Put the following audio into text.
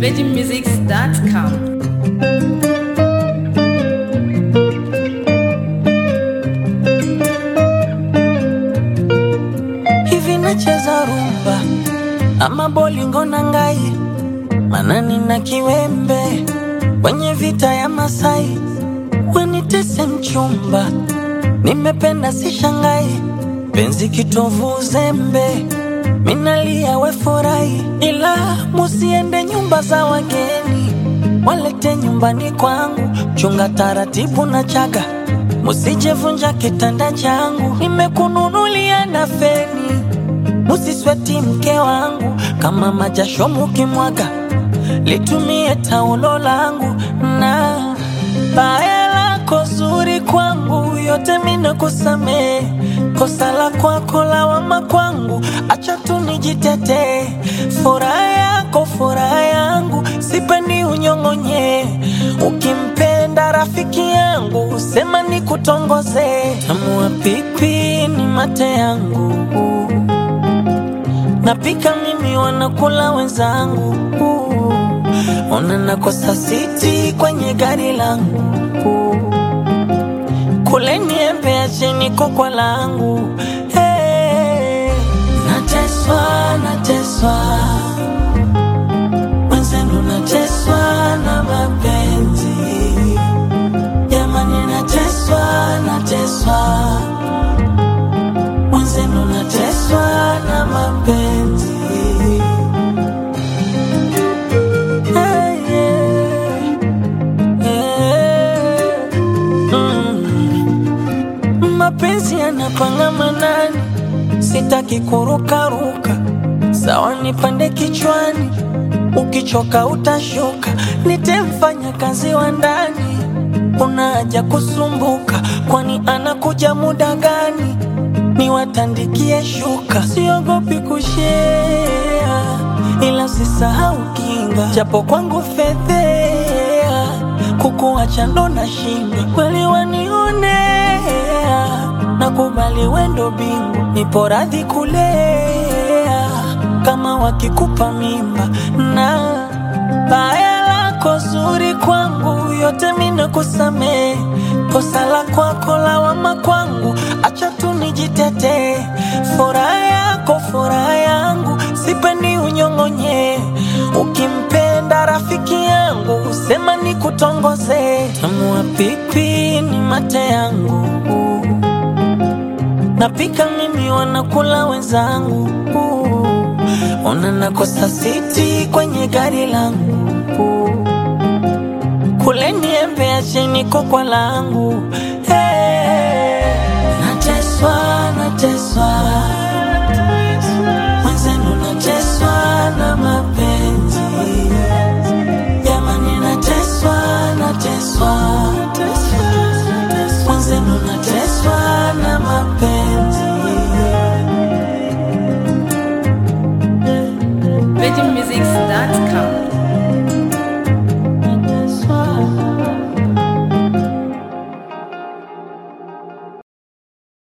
VeggieMusics.com. hivi nacheza rumba ama bolingo na ngai manani na kiwembe kwenye vita ya Masai wenitese mchumba nimependa si shangai penzi kitovu uzembe minalia we furahi ila musiende nyumba za wageni walete nyumbani kwangu chunga taratibu na chaga musijevunja kitanda changu nimekununulia na feni musisweti mke wangu kama majasho mukimwaga litumie taulo langu na baya lako zuri kwangu yote mina kusamee kosa la kwako lawama kwangu acha tu nijitetee furaha yako furaha yangu sipendi unyong'onye ukimpenda rafiki yangu sema ni kutongoze tamua pipi ni mate yangu napika mimi wanakula wenzangu ona nakosa siti kwenye gari langu kule niembe acheni kokwa langu hey. nateswa nateswa mwenzenu nateswa na mapenzi jamani nateswa nateswa mwenzenu nateswa na mapenzi Hey, yeah. Yeah. Mm. mapenzi yanapanga manani sitaki kurukaruka sawa nipande kichwani ukichoka utashuka nitemfanya kazi wa ndani una haja kusumbuka kwani anakuja muda gani niwatandikie shuka siogopi kushea ila usisahau kinga japo kwangu fedhea kukuacha ndo na shinda kweli wanionea nakubali wendo bingu nipo radhi kulea kama wakikupa mimba na baya lako zuri kwangu yote mina kusamee kosa la kwako lawama kwangu acha tu nijitetee furaha yako furaha yangu sipendi unyong'onye ukimpenda rafiki yangu sema ni kutongoze tamua pipi ni mate yangu napika mimi wanakula wenzangu ona nakosa siti kwenye gari langu kule niembe acheni kokwa langu